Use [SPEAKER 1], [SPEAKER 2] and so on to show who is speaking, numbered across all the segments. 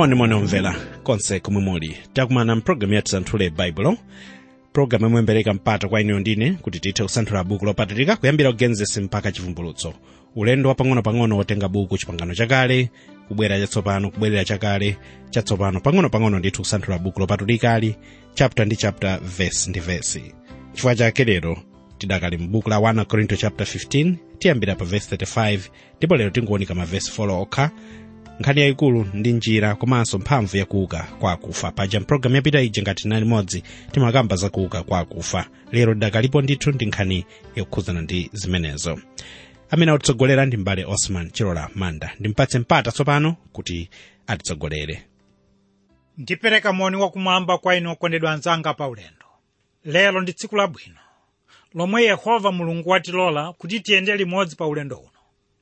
[SPEAKER 1] monimoni omvera konse komwe muli takumana mpulogalamu yathu santhule baibulo pulogalamu yomwe imbereka mpata kwa inuyo ndine kuti tithe kusanthula buku lopatulika kuyambira kugenesi mpaka chivumbulutso ulendo wapang'ono-pang'ono wotenga buku chipangano chakale kubwera chatsopano kubwerera chakale chatsopano pang'ono-pang'ono ndithu kusanthula buku lopatulikali chapter ndi chapter verse ndi verse chifukwa chake lero tidakali mbuku la 1 korinto chapter 15 tiyambira pa verse 35 ndipo lero tingowonika ma verse 4 okha nkhani yayikulu ndi njira komanso mphamvu yakuuka kwa akufa paja mpulogalamu yapita ija ngati tinali limodzi timakamba za kuuka kwa akufa lero tidakalipo ndithu ndi nkhani yokhudzana ndi zimenezo amene atitsogolera ndi mbale osman chilola manda ndimpatse mpata tsopano kuti atitsogolere
[SPEAKER 2] ndipereka moni wakumwamba kwa inu okondedwa anzanga pa ulendo lero ndi tsiku labwino lomwe yehova mulungu watilola kuti tiyende limodzi pa ulendo uno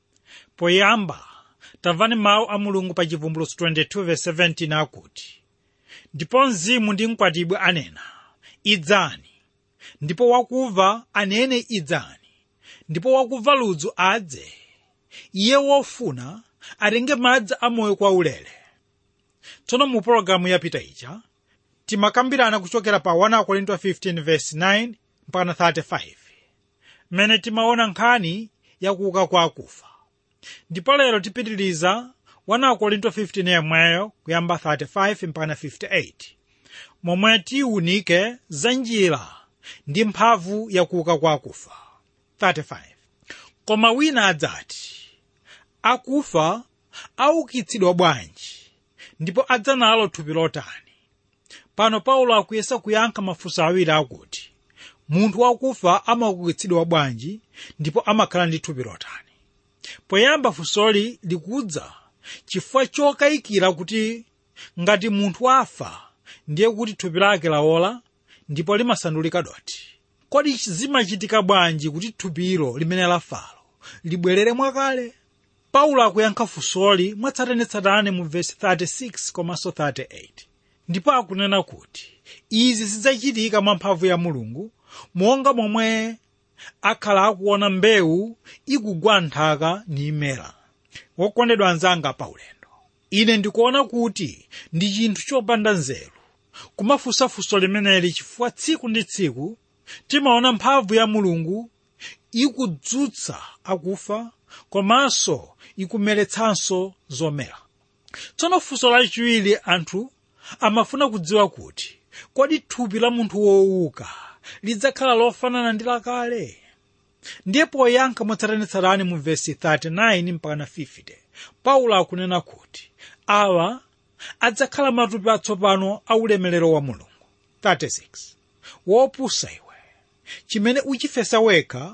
[SPEAKER 2] poyamba tamvani mawu a mulungu pa chivumbulutso 22:17 akuti ndipo mzimu ndi mkwatibwi anena idzani ndipo wakuva anene idzani ndipo wakuva ludzu adze iye wofuna atenge madzi amoyo kwa ulere tsono mu pologalamu yapita ija timakambirana kuchokera pa 1 korinto 15:9 mpaka 35 mmene timaona nkhani yakuuka kwa akufa ndipo lero tipitiriza 1 korinto 15 yemweyo kuyamba 35 mpaka 58 momwe tiwunike za njira ndi mphamvu yakuuka kwa akufa 35 koma wina adzati akufa aukitsidwa bwanji ndipo adza nalo thupi lotani pano paulo akuyesa kuyankha mafunso awiri akuti munthu wakufa amaukitsidwa bwanji ndipo amakhala ndi thupi lotani poyamba funsoli likudza chifukwa chokayikira kuti ngati munthu wafa ndiye kuti thupi lake lawola ndipo limasandulika doti kodi zimachitika bwanji kuti thupilo limene lafalo libwerere mwakale paulo akuyankha funsoli mwatsatanetsatane mu vesi 36 komanso 38 ndipo akunena kuti izi zidzachitika mwa mphamvu ya mulungu monga momwe akhala akuona mbewu ikugwa nthaka nimera wokondedwa anzanga pa ulendo ine ndikuona kuti ndi chinthu chopanda nzeru kumafunsa funso limeneli chifukwa tsiku ndi tsiku timaona mphamvu ya mulungu ikudzutsa akufa komanso ikumeretsanso zomera tsono funso lachiwiri anthu amafuna kudziwa kuti kodi thupi la munthu wowuka lidzakhala lofanana ndi lakale ndiye poyankha motsatanetsatane mu vesi 39 mpaka 50 paulo akunena kuti awa adzakhala matupi atsopano a ulemerero wa mulungu 36 wopusa iwe chimene uchifesa wekha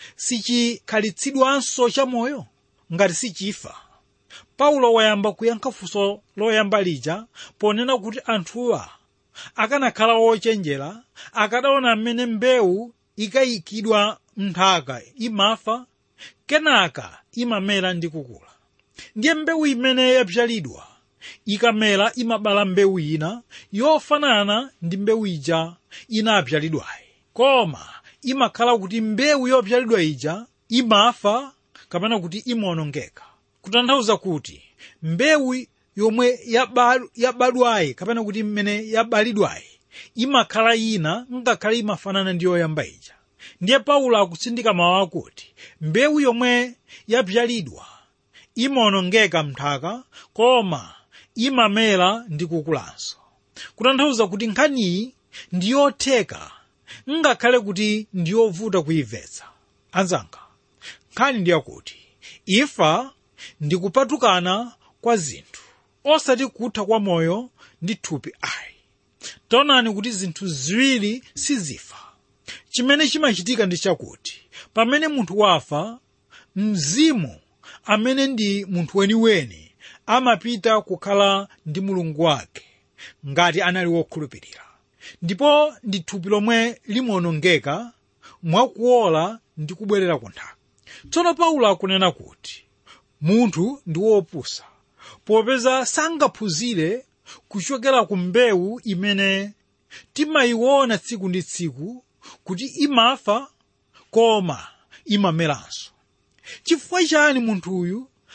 [SPEAKER 2] sichikhalitsidwanso chamoyo ngati sichifa paulo wayamba kuyankha funso loyamba lija ponena kuti anthuwa akanakhala ochenjera akadaona mmene mbewu ikayikidwa mnthaka imafa kenaka imamera ndi kukula ndiye mbewu imene yapyalidwa ikamera imabala mbewu ina yofanana ndi mbewu ija inapyalidwayi koma imakhala kuti mbewu yopyalidwa ija imafa kapena kuti imaonongeka kutanthauza kuti mbewu yomwe yabadwayi kapena kuti mmene yabalidwayi imakhala ina ngakhale imafanana ndi yoyamba ija ndiye paulo akutsindika mawu akuti mbewu yomwe yapyalidwa imaonongeka mnthaka koma imamera ndi kukulanso kutanthauza kuti nkhaniyi ndi yotheka ngakhale kuti ndi yovuta kuyimvetsa anzanga nkhani ndi yakuti imfa ndi kupatukana kwa zinthu osati kutha kwa moyo ndi thupi ayi taonani kuti zinthu ziwiri sizifa chimene chimachitika ndi chakuti pamene munthu wafa mzimu amene ndi munthu weniweni amapita kukhala ndi mulungu wake ngati anali wokhulupirira ndipo ndi thupi lomwe limaonongeka mwakuola ndi kubwerera ku nthaka tsono paulo akunena kuti munthu ndi wopusa popeza sangaphunzire kuchokera ku mbewu imene timayiona tsiku ndi tsiku kuti imafa koma imameranso chifukwa chani munthuyu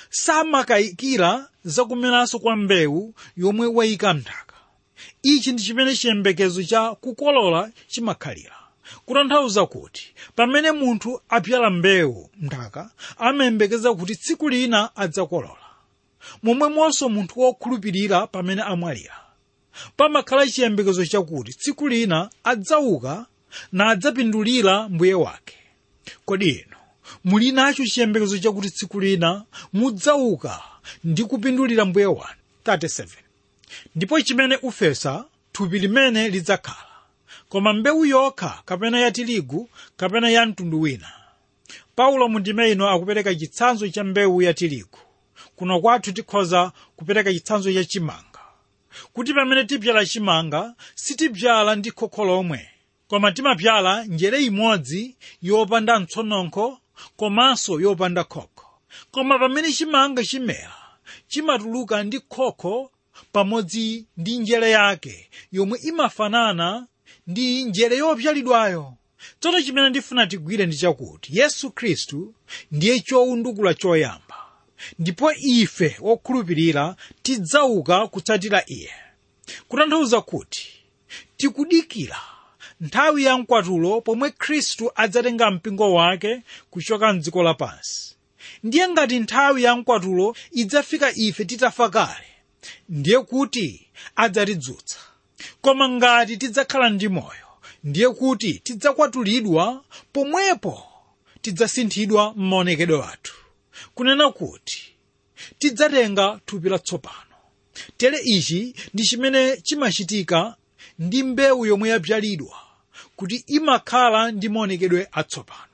[SPEAKER 2] samakayikira zakumeranso kwa mbewu yomwe wayika mnthaka ichi ndi chimene chiyembekezo cha kukolola chimakhalira kutanthauza kuti pamene munthu apyala mbewu mnthaka amayembekeza kuti tsiku lina adzakolola momwemonso munthu wokhulupirira pamene amwalira pamakhala chiyembekezo chakuti tsiku lina adzauka na adzapindulira mbuye wake kodi inu muli nacho chiyembekezo chakuti tsiku lina mudzauka ndi kupindulira mbuye wanu 37 ndipo chimene ufesa thupi limene lidzakhala koma mbewu yokha kapena ya tirigu kapena ya mtundu wina paulo mundime ino akupereka chitsanzo cha mbewu ya tirigu kuno kwathu tikhoza kupereka chitsanzo cha chimanga kuti pamene tipyala chimanga sitipyala ndi khokho lomwe koma timapyala njere imodzi yopanda mtsononkho komanso yopanda khokho koma pamene chimanga chimera chimatuluka ndi khokho pamodzi ndi njere yake yomwe imafanana ndi njere yopyalidwayo tsono chimene ndifuna tigwire ndi chakuti yesu khristu ndiye chowundukula choyamba ndipo ife wokhulupirira tidzauka kutsatira iye kutanthauza kuti tikudikira nthawi ya mkwatulo pomwe khristu adzatenga mpingo wake kuchoka mdziko lapansi ndiye ngati nthawi ya mkwatulo idzafika ife titafa kale ndiye kuti adzatidzutsa koma ngati tidzakhala ndi moyo ndiye kuti tidzakwatulidwa pomwepo tidzasinthidwa m'maonekedwe athu kunena kuti tidzatenga thupi latsopano tere ichi ndi chimene chimachitika ndi mbewu yomwe yapyalidwa kuti imakhala ndi maonekedwe atsopano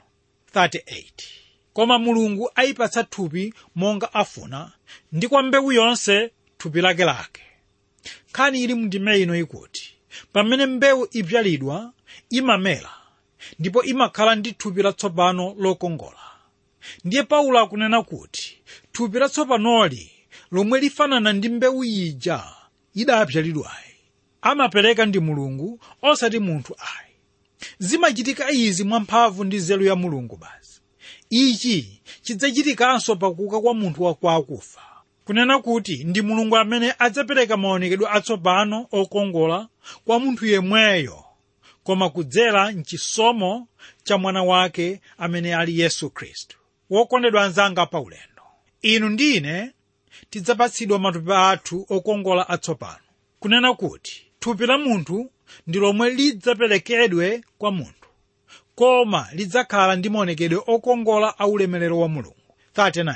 [SPEAKER 2] 38 koma mulungu ayipatsa thupi monga afuna ndi kwa mbewu yonse thupi lakelake nkhani ili mndime ino ikuti pamene mbewu ipyalidwa imamera ndipo imakhala ndi thupi latsopano lokongola ndiye paulo akunena kuti thupi latsopanoli lomwe lifanana ndi mbewu ija idapyalidwayi amapereka ndi mulungu osati munthu ayi zimachitika izi mwamphamvu ndi nzeru ya mulungu basi ichi chidzachitikanso pakuuka kwa munthu wakwakufa kunena kuti ndi mulungu amene adzapereka maonekedwe atsopano okongola kwa munthu yemweyo koma kudzera mchisomo cha mwana wake amene ali yesu khristu wokondedwa anzanga paulendo inu ndi ine tidzapatsidwa matupi athu okongola atsopano kunena kuti thupi la munthu ndi lomwe lidzaperekedwe kwa munthu koma lidzakhala ndi maonekedwe okongola a ulemerero wa mulungu 39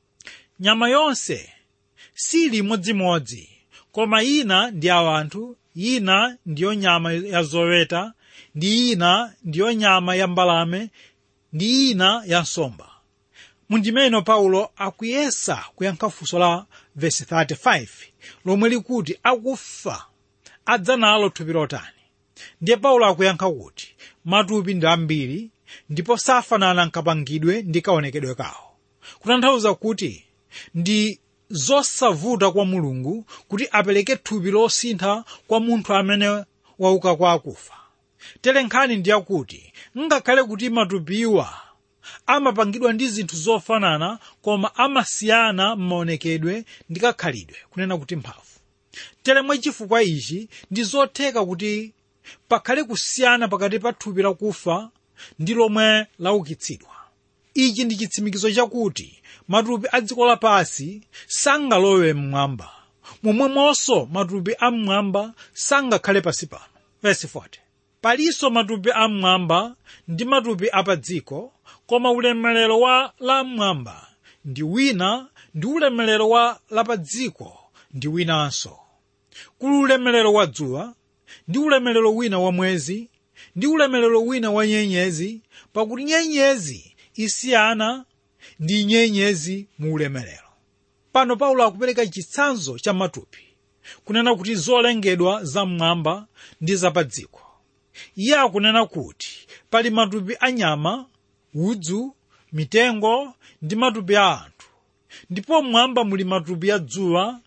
[SPEAKER 2] nyama yonse sili imodzimodzi koma ina ndi ya anthu ina ndiyo nyama ya zoweta ndi ina ndiyo nyama ya mbalame ndi ina ya nsomba mundimeno paulo akuyesa kuyankha funso la vesi 35 lomwe likuti akufa adza nalo thupi lotani ndiye paulo akuyankha kuti matupi ndi ambiri ndipo safanana nkapangidwe ndi kaonekedwe kawo kutanthauza kuti ndi zosavuta kwa mulungu kuti apereke thupi losintha kwa munthu amene wauka kwa akufa tere nkhani ndiyakuti ngakhale kuti matupiwa amapangidwa ndi zinthu zofanana koma amasiyana m'maonekedwe ndi kakhalidwe kunena kuti mphamvu tere mwachifukwa ichi ndi zotheka kuti pakhale kusiyana pakati pa thupi lakufa ndi lomwe laukitsidwa ichi ndi chitsimikizo chakuti matupi a dziko lapansi sangalowe mmwamba momwemonso matupi a mmwamba sangakhale pansi pano verse 40 palinso matupi a mmwamba ndi matupi a pa dziko koma ulemerero wa la mmwamba ndi wina ndi ulemerero wa la pa dziko ndi winanso kuli ulemerero wa dzuwa ndi ulemerero wina wa mwezi ndi ulemerero wina wa nyenyezi pakuti nyenyezi isiyana ndi nyenyezi mu ulemerero pano paulo akupereka chitsanzo cha matupi kunena kuti zolengedwa zam'mwamba ndi zapadziko iye akunena kuti pali matupi a nyama udzu mitengo ndi matupi a anthu ndipo mmwamba muli matupi a dzuwa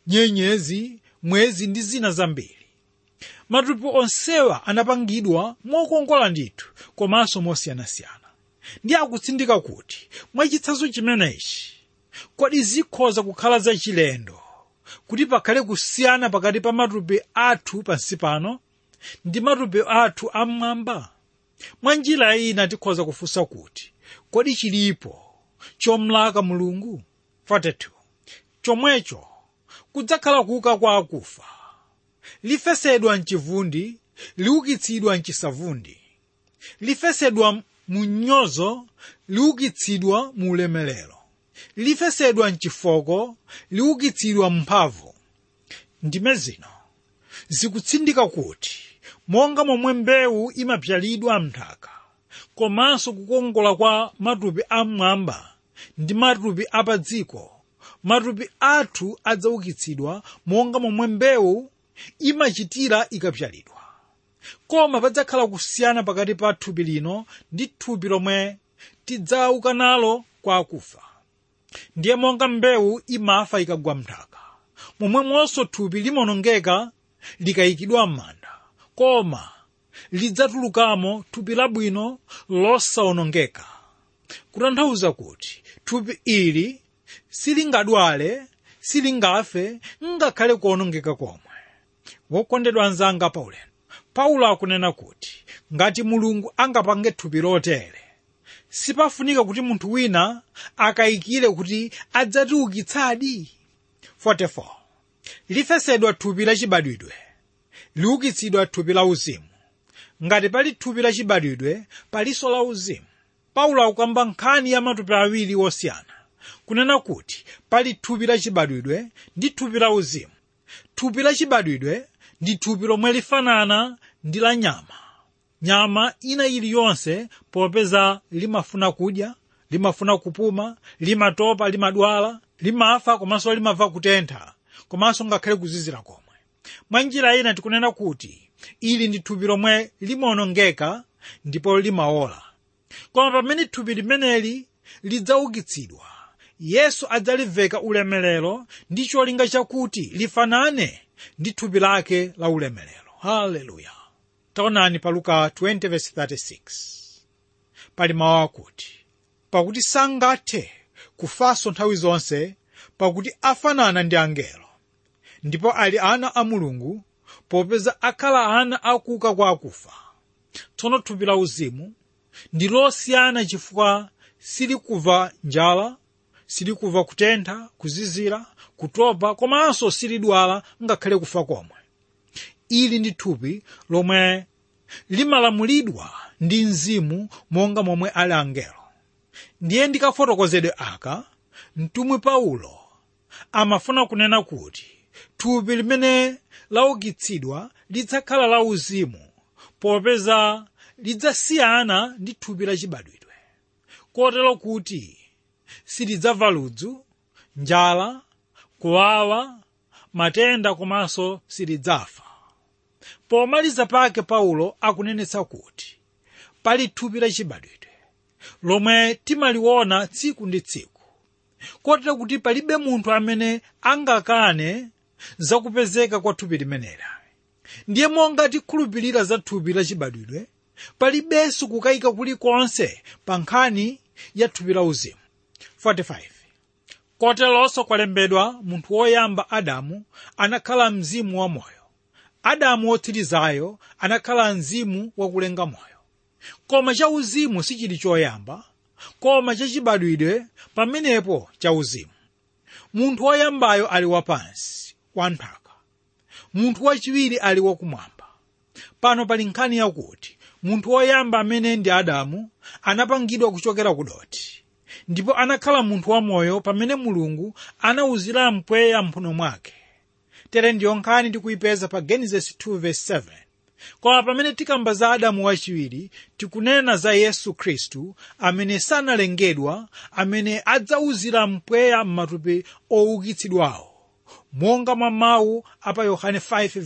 [SPEAKER 2] nyenyezi mwezi ndi zina zambiri matupi onsewa anapangidwa mokongola ndithu komanso mosiyanasiyana ndi akutsindika kuti mwachitsanzo chimenechi kodi zikhoza kukhala zachilendo kuti pakhale kusiyana pakati pa matupi athu pansi pano ndi matupi athu am'mwamba mwa njira ina tikhoza kufunsa kuti kodi chilipo chomlaka mulungu 42 chomwecho kudzakhala kuuka kwa akufa lifesedwa mchivundi liukitsidwa mchisavundi lifesedwa mu nyozo liukitsidwa mu ulemerero lifesedwa mchifoko liukitsidwa mphamvu ndime zino zikutsindika kuti monga momwe mbewu imapyalidwa mnthaka komanso kukongola kwa matupi am'mwamba ndi matupi apadziko matupi athu adzaukitsidwa monga momwe mbewu imachitira ikapyalidwa koma padzakhala kusiyana pakati pa thupi lino ndi thupi lomwe tidzauka nalo kwa akufa ndiye monga mbewu imafa ikagwa mnthaka momwemonso thupi limaonongeka likayikidwa m'manda koma lidzatulukamo thupi labwino losawonongeka kutanthauza kuti thupi ili silingadwale silingafe ngakhale kuonongeka komwe wokondedwa anzanga paulendo paulo akunena kuti ngati mulungu angapange thupi lotere sipafunika kuti munthu wina akayikire kuti adzatiukitsadi 44 lifesedwa thupi lachibadwidwe liukitsidwa thupi la uzimu ngati pali thupi lachibadwidwe palinso la uzimu paulo akukamba nkhani ya matupi awiri osiyana kunena kuti pali thupi lachibadwidwe ndi thupi la uzimu thupi lachibadwidwe ndi thupi lomwe lifanana ndi la nyama nyama ina iliyonse popeza limafuna kudya limafuna kupuma limatopa limadwala limafa komanso limamva kutentha komanso ngakhale kuzizira komwe mwa njira ina tikunena kuti ili ndi thupi lomwe limaonongeka ndipo limaola koma pamene thupi limeneli lidzaukitsidwa yesu adzaliveka ulemerero ndi cholinga chakuti lifanane ndi thupi lake la ulemerero haleluya taonani pa luka 20:36 pali mawu akuti pakuti sangathe kufanso nthawi zonse pakuti afanana ndi angelo ndipo ali ana a mulungu popeza akhala ana akuuka kwa akufa tsono thupi la uzimu ndi losiyana chifukwa silikuva njala silikuva kutentha kuzizira kutopa komanso silidwala ngakhale kufa komwe ili ndi thupi lomwe limalamulidwa ndi mzimu monga momwe ali angelo ndiye ndikafotokozedwe aka mtumwi paulo amafuna kunena kuti thupi limene laukitsidwa lidzakhala la uzimu popeza lidzasiyana ndi thupi lachibadwidwe kotero kuti silidzamva ludzu njala kuwawa matenda komanso silidzafa pomaliza pake paulo akunenetsa kuti pali thupi lachibadwidwe lomwe timaliona tsiku ndi tsiku kotero kuti palibe munthu amene angakane zakupezeka kwa thupi limeneli ndiye monga tikhulupirira za thupi lachibadwidwe palibenso kukayika kulikonse pa nkhani ya thupi la uzimu 45 koteronso kwalembedwa munthu woyamba adamu anakhala mzimu wa moyo adamu wotsirizayo anakhala mzimu wakulenga moyo koma chauzimu sichili choyamba koma chachibadwidwe pamenepo chauzimu munthu woyambayo ali wapansi wanthaka munthu wachiwiri ali wakumwamba pano pali nkhani yakuti munthu woyamba amene ndi adamu anapangidwa kuchokera ku doti ndipo anakhala munthu wamoyo pamene mulungu anawuzira mpweya mphuno mwake tere ndiyo nkhani tikuyipeza pa genesis 2:7 koma pamene tikamba za adamu wachiwiri tikunena za yesu khristu amene sanalengedwa amene adzawuzira mpweya m'matupi oukitsidwawo monga mwa mawu apa yohane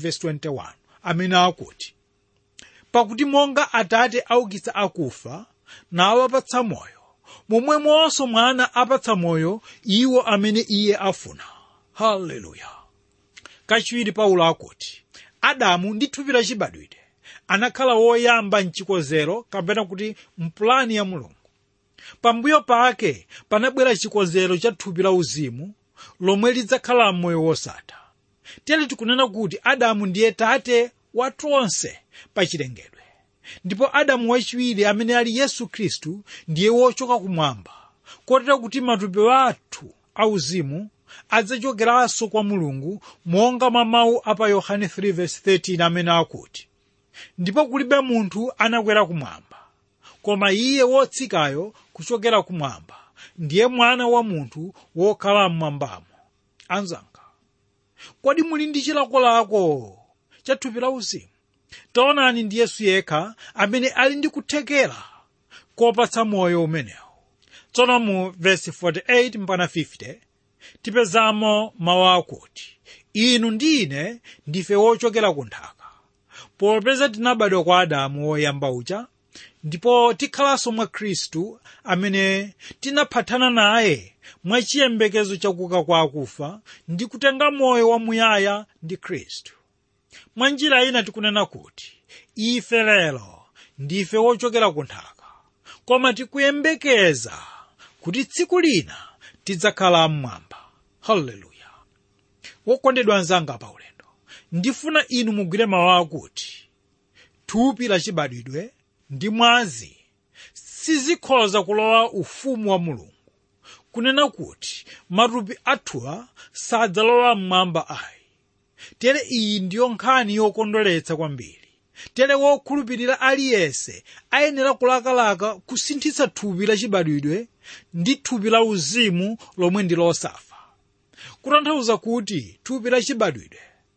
[SPEAKER 2] 5:21 amene akuti pakuti monga atate aukitsa akufa nawapatsa moyo momwemonso mwana apatsa moyo iwo amene iye afuna haleluya kachiwiri paulo akuti adamu ndi thupi lachibadwidwe anakhala woyamba mchikozero kapena kuti mpulani ya mulungu pambuyo pake panabwera chikonzero cha thupi la uzimu lomwe lidzakhala m'moyo wosatha tere tikunena kuti adamu ndiye tate wa tonse pa chilengedwe ndipo adamu wachiwiri amene ali yesu khristu ndiye wochoka kumwamba kotero kuti matupi athu auzimu adzachokeranso kwa mulungu monga mwa mawu apa yohane 3:13 amene akuti ndipo kulibe munthu anakwera kumwamba koma iye wotsikayo kuchokera kumwamba ndiye mwana wa munthu wokhala mmwambamo anzanga kodi muli ndi chilakolako cha thupi la uzimu taonani ndi yesu yekha amene ali ndi kuthekera kopatsa moyo umenewu tsono mu vesi 48 mpaka 50 tipezamo mawu akuti inu ndi ine ndife wochokera ku nthaka popeza tinabadwa kwa adamu woyamba uja ndipo tikhalanso mwa khristu amene tinaphatana naye mwa chiyembekezo chakuka kwa akufa ndi kutenga moyo wamuyaya ndi khristu mwa njira ina tikunena kuti ife lero ndife wochokera ku nthaka koma tikuyembekeza kuti tsiku lina tidzakhala mmwamba haleluya wokondedwa anzanga pa ulendo ndifuna inu mugwire mawu akuti thupi lachibadwidwe ndi mwazi sizikhoza kulowa ufumu wa mulungu kunena kuti matupi athuwa sadzalowa mmwamba ayi tere iyi ndiyo nkhani yokondweretsa kwambiri tere wokhulupirira aliyense ayenera kulakalaka kusinthitsa thupi lachibadwidwe ndi thupi la uzimu lomwe ndi losafa kutanthauza kuti thupi lachibadwidwe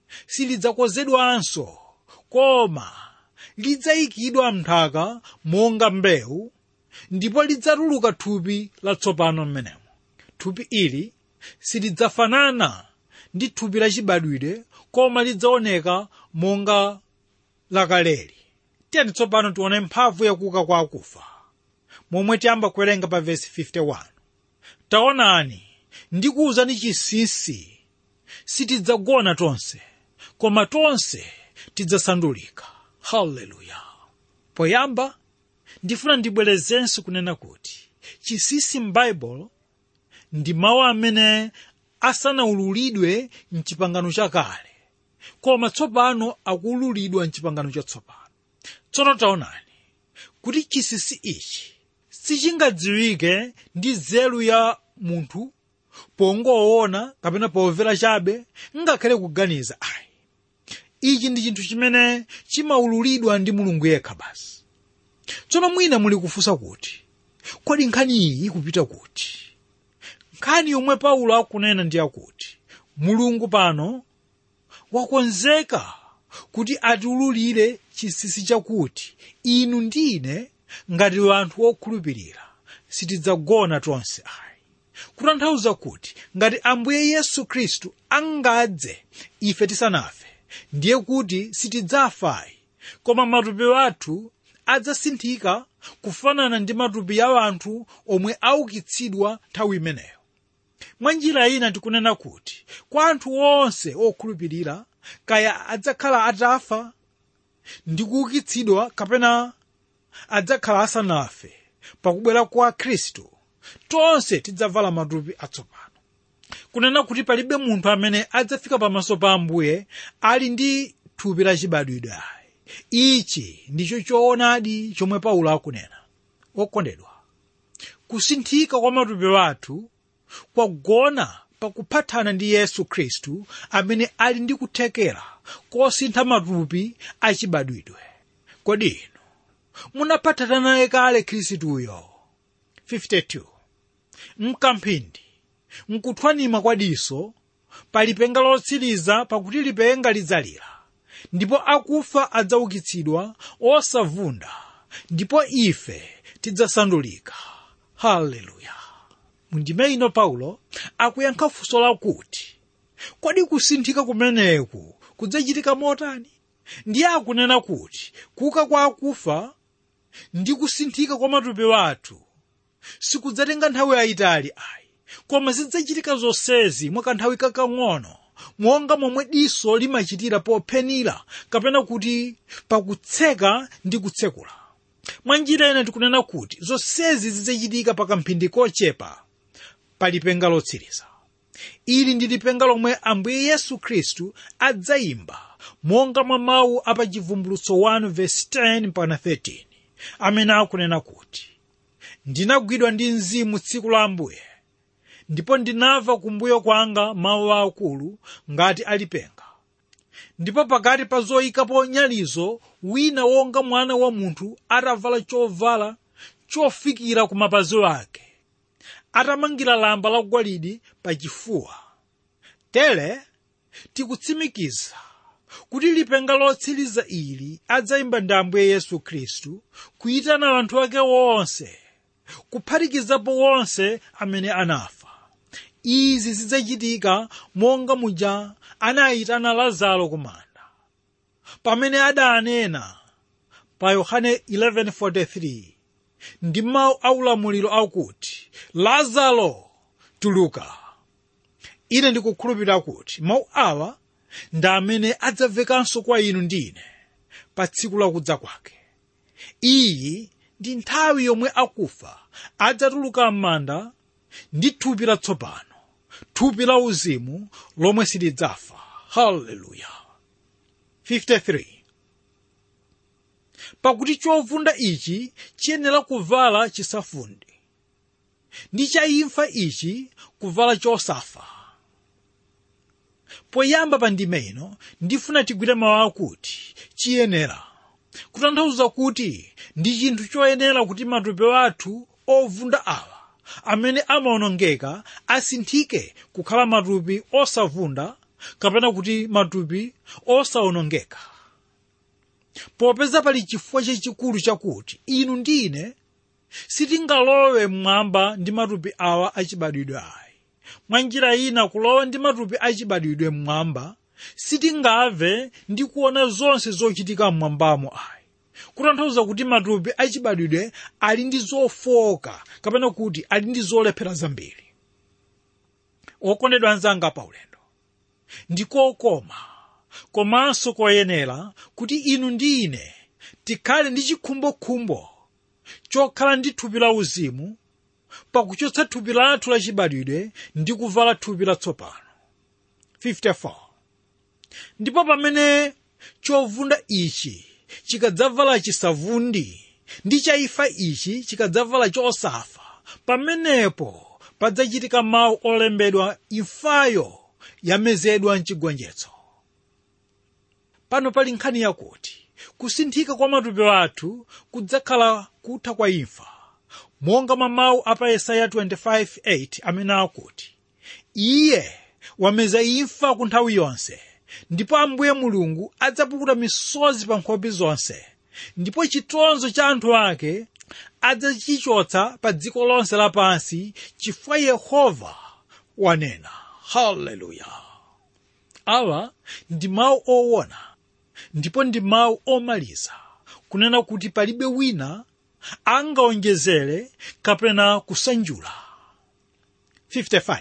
[SPEAKER 2] silidzakozedwanso koma lidzayikidwa mnthaka monga mbewu ndipo lidzatuluka thupi latsopano mmenemo thupi ili silidzafanana ndi thupi lachibadwidwe koma lidzaoneka monga lakaleli tiyeni tsopano tione mphamvu yakuka kwa akufa momwe tiyamba kuwerenga pa vesi 51 taonani ndikuwuzani chinsinsi sitidzagona tonse koma tonse tidzasandulika haleluya poyamba ndifuna ndibwerezenso kunena kuti chinsinsi m'baibulo ndi mawu amene asanaululidwe mchipangano chakale koma tsopano akuululidwa mchipangano chatsopano tsono taonani kuti chinsinsi ichi sichingadziwike ndi nzeru ya munthu pongoona kapena pomvera chabe ngakhale kuganiza ayi ichi ndi chinthu chimene chimaululidwa ndi mulungu yekha basi tsono mwina muli kufunsa kuti kodi nkhani iyi ikupita kuti nkhani yomwe paulo akunena ndi yakuti mulungu pano wakonzeka kuti atiululire chinsinsi chakuti inu ndine ngati anthu okhulupirira sitidzagona tonse ayi kutanthauza kuti ngati ambuye yesu khristu angadze ife tisanafe ndiye kuti sitidzafayi koma matupi athu adzasinthika kufanana ndi matupi ya anthu omwe aukitsidwa nthawi imeneyo mwa njira ina tikunena kuti kwa anthu onse okhulupirira kaya adzakhala atafa ndi kuukitsidwa kapena adzakhala asanafe pakubwera kwa khristu tonse tidzavala matupi atsopano kunena kuti palibe munthu amene adzafika pamaso pa ambuye ali ndi thupi lachibadwidwe ayi ichi ndicho choonadi chomwe paulo akunena okondedwa kusinthika kwa matupi athu kwagona pakuphatana ndi yesu khristu amene ali ndi kuthekera kosintha matupi achibadwidwe kodi inu munaphatana naye kale khristuyo 52 mkamphindi mkuthwanima kwa diso pa lipenga lotsiriza pakuti lipenga lidzalira ndipo akufa adzaukitsidwa osavunda ndipo ife tidzasandulika haleluya mundime ino paulo akuyankha funso lakuti kodi kusinthika kumeneku kudzachitika motani ndiye akunena kuti kuuka kwa akufa ndi kusinthika kwa matupi athu sikudzatenga nthawi yayitali ayi koma zidzachitika zonsezi mwa kanthawi kakang'ono monga momwe diso limachitira pophenira kapena kuti pakutseka ndi kutsekula mwa njira ina tikunena kuti zonsezi zidzachitika pa kamphindi kochepa pa lipenga lotsiriza ili ndi lipenga lomwe ambuye yesu khristu adzayimba monga mwa mawu apa chivumbulutso 1 verse 10 mpaka 13 amene akunena kuti ndinagwidwa ndi mzimu tsiku la ambuye ndipo ndinamva kumbuyo kwanga mawu akulu ngati alipenga ndipo pakati pa zoyikapo nyalizo wina wonga mwana wa munthu atavala chovala chofikira ku mapazi ake atamangira lamba lagolide pa chifuwa tere tikutsimikiza kuti lipenga lotsiriza ili adzayimba ndi ambuye yesu khristu kuyitana anthu ake wonse kuphatikizapo wonse amene anafa izi zidzachitika monga muja anayitana lazaro ku manda pamene adanena pa yohane 11:43 ndi mawu aulamuliro akuti lazaro tuluka ine ndikukhulupirira kuti mawu awa ndi amene adzamvekanso kwa inu ndine pa tsiku lakudza kwake iyi ndi nthawi yomwe akufa adzatuluka m'manda ndi thupi latsopano thupi la uzimu lomwe silidzafa haleluya 53 pakuti chovunda ichi chiyenera kuvala chisafundi ndi chaimfa ichi kuvala chosafa poyamba pa ndime ino ndifuna tigwire mawu akuti chiyenera kutanthauza kuti ndi chinthu choyenera kuti matupi athu ovunda awa amene amawonongeka asinthike kukhala matupi osavunda kapena kuti matupi osawonongeka popeza pali chifukwa chachikulu chakuti inu ndine sitingalowe mmwamba ndi matupi awa achibadwidwe ayi mwa njira ina kulowa ndi matupi achibadwidwe mmwamba sitingamve ndi kuona zonse zochitika mmwambamo ayi kutanthauza kuti matupi achibadwidwe ali ndi zofoka kapena kuti ali ndi zolephera zambiri okondedwa anzanga paulendo ndikokoma komanso koyenera kuti inu ndi ine tikhale ndi chikhumbokhumbo chokhala ndi thupi la uzimu pakuchotsa thupi lathu lachibadwidwe ndi kuvala thupi latsopano 54 ndipo pamene chovunda ichi chikadzavala chisavundi ndi chaifa ichi chikadzavala chosafa pamenepo padzachitika mawu olembedwa imfayo yamezedwa mchigonjetso pano pali nkhani yakuti kusinthika kwa matupi athu kudzakhala kutha kwa imfa monga mwa mawu apa yesaya 25:8 amene akuti iye wameza imfa ku nthawi yonse ndipo ambuye mulungu adzapukuta misozi pa nkhope zonse ndipo chitonzo cha anthu ake adzachichotsa pa dziko lonse lapansi chifukwa yehova wanena haleluya awa ndi mawu owona ndipo ndi mawu omaliza kunena kuti palibe wina angaonjezere kapena kusanjula 55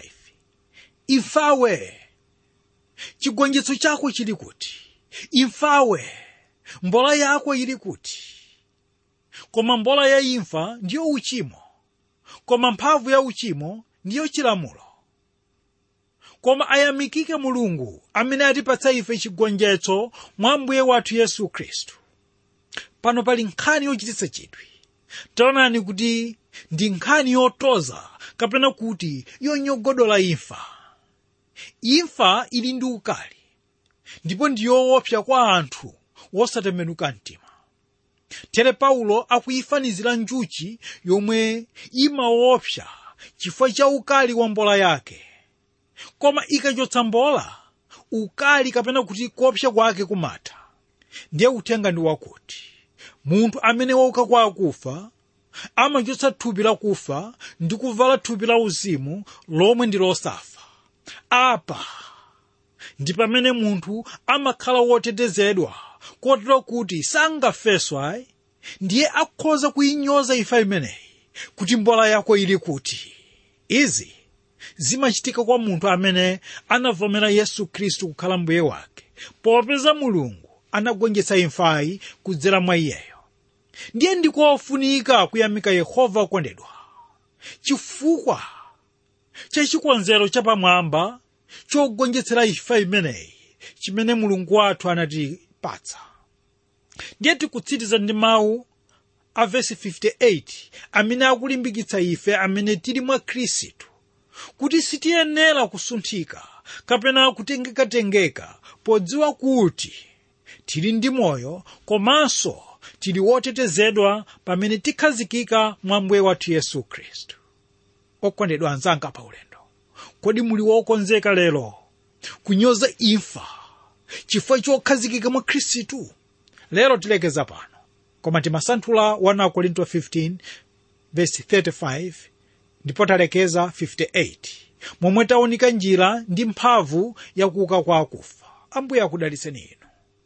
[SPEAKER 2] imfawe chigonjetso chako chili kuti imfawe mbola yako ili kuti koma mbola ya imfa ndiyo uchimo koma mphamvu ya uchimo ndiyo chilamulo koma ayamikike mulungu amene atipatsa ife chigonjetso mwa mbuye wathu yesu khristu pano pali nkhani yochititsa chidwi taonani kuti ndi nkhani yotoza kapena kuti yonyogodola imfa imfa ili ndi ukali ndipo ndi yoopsa kwa anthu wosatembenuka mtima tere paulo akuyifanizira njuchi yomwe imaopsa chifukwa cha ukali wa mbola yake koma ikachotsa mbola ukali kapena kuti kuopsa kwake kumatha ndiye uthenga ndi wakuti munthu amene wauka kwa akufa amachotsa thupi lakufa ndi kuvala thupi la uzimu lomwe ndi losafa apa ndi pamene munthu amakhala wotetezedwa kotero kuti sangafeswa ndiye akhoza kuyinyoza imfa imeneyi kuti mbola yako ili kuti izi zimachitika kwa munthu amene anavomera yesu khristu kukhala mbuye wake popeza mulungu anagonjetsa imfayi kudzera mwa iyeyo ndiye ndikofunika kuyamika yehova okondedwa chifukwa cha chikonzero chapamwamba chogonjetsera imfa imeneyi chimene mulungu wathu anatipatsa ndiye tikutsiriza ndi mawu a vesi 58 amene akulimbikitsa ife amene tili mwa khristu kuti sitiyenera kusunthika kapena kutengekatengeka podziwa kuti tili ndi moyo komanso tili wotetezedwa pamene tikhazikika mwa mbuye wathu yesu khristu okondedwa anzanga pa ulendo kodi muli wokonzeka lero kunyoza imfa chifukwa chokhazikika mwa khristu lero tilekeza pano koma timasanthula 1 korinto 15 verse 35 ndipo talekeza 58 momwe taonika njira ndi mphamvu yakuuka kwa akufa ambuye akudalitseni inu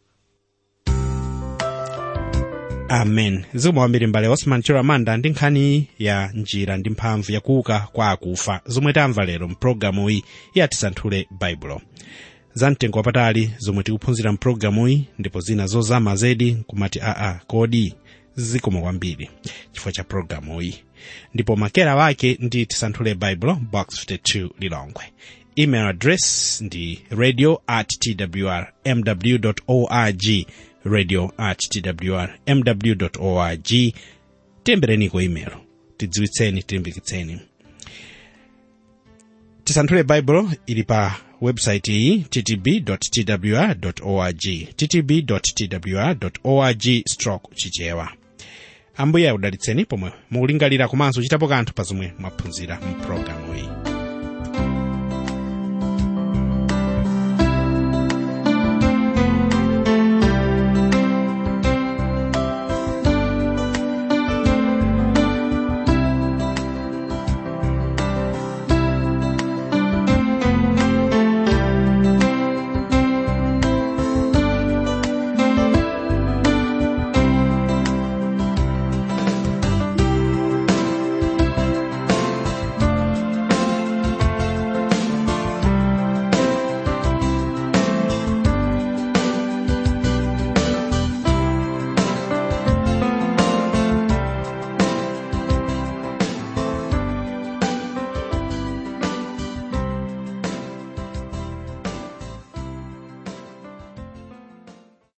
[SPEAKER 1] amen zikomo kwambiri mbale osman chiramanda ndi nkhani ya njira ndi mphamvu yakuuka kwa akufa zomwe tamva lero mpulogalamu iyi yatisanthule baibulo zamtengo wapatali zomwe tikuphunzira mpulogalamu iyi ndipo zina zozama zedi kumati aa kodi zikomo kwambiri chifukwa cha pulogalamu iyi ndipo makera wake ndi tisanthule baibulo box 52 lilongwe email address ndi radio at twr mw org radio at twr mw org tilembereniko email tidziwitseni tilimbikitseni tisanthule baibulo ili pa website iyi ttb twr org ttb twr org stroke chichewa ambuye akudalitseni pomwe mukulingalira komanso chitapo kanthu pa zomwe mwaphunzira mpulogalamu iyi